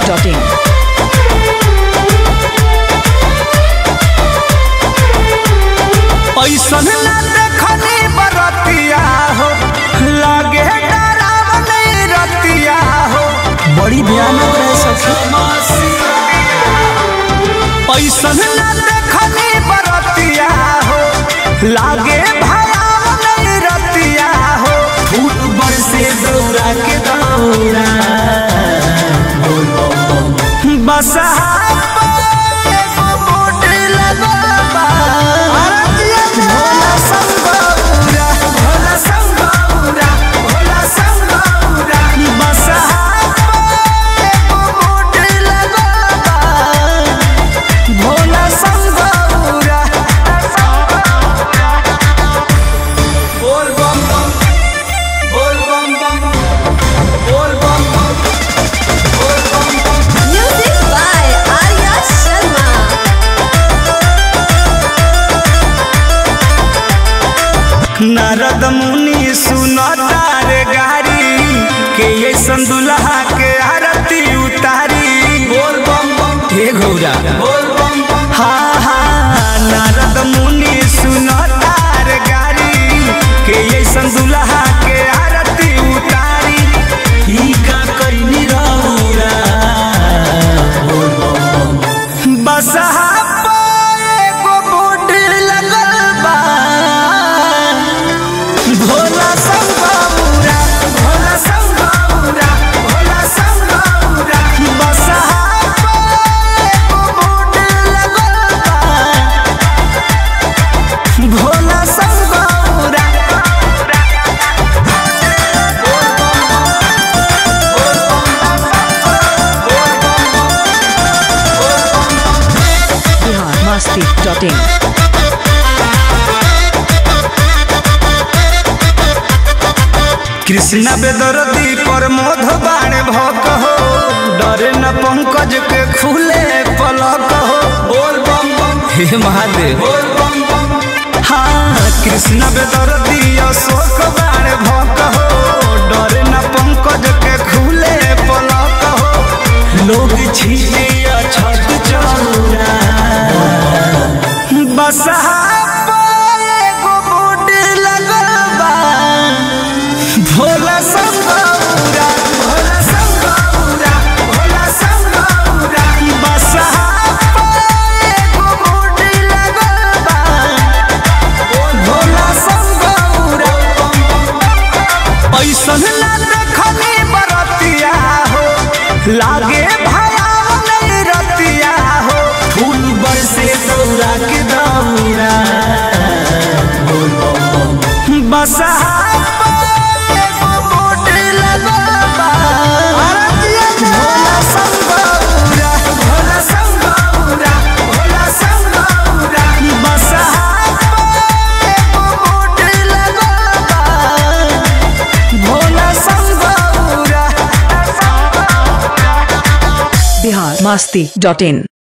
masti.in. ऐसन ना देखनी बरतिया हो लागे डरावनी रतिया हो बड़ी भयानक रह सखी ऐसन ना देखनी बरतिया हो लागे भयावनी रतिया हो फूट बरसे दौड़ा के दौड़ा बस भोला संगौरा भोला संगौरा भोला संगौरा बस भोला संगौरा बोल बम बम बोल बम बम बोल बम बम बोल बम बम Music by Arya Sharma. Narad मुनि सुनता रे गारी के ये संदुलहा के आरती उतारी बोल बम बम हे गौरा बोल बम बम हाँ हाँ नारद मुनि सुनता रे गारी के ये संदुलहा के आरती उतारी ई का कइनी रौरा बोल बम बम बस एगो बोट लगल बा भोला संगौरा भोला संगौरा भोला संगौरा बस एगो बोट लगल बा भोला संगौरा Bihar masti.in. कृष्ण बेदरदी पर मोध बाण भक हो डरे न पंकज के खुले पलक हो बोल बम बम हे महादेव बोल बम बम हाँ कृष्ण बेदरदी अशोक बाण भक हो डरे न पंकज के खुले पलक हो लोग छीटे छत चौरा बस एगो बूट लगल बा भोला संगौरा भोला संगौरा भोला संगौरा बस एगो बूट लगल बा भोला संगौरा ऐसन ना देखनी बरतिया हो लागे भयावन रतिया हो फूल बरसे दौड़ा के दौड़ा बस एगो बोट लगल बा भोला संगौरा भोला संगौरा भोला संगौरा बस एगो बोट लगल बा भोला संगौरा Bihar masti.in.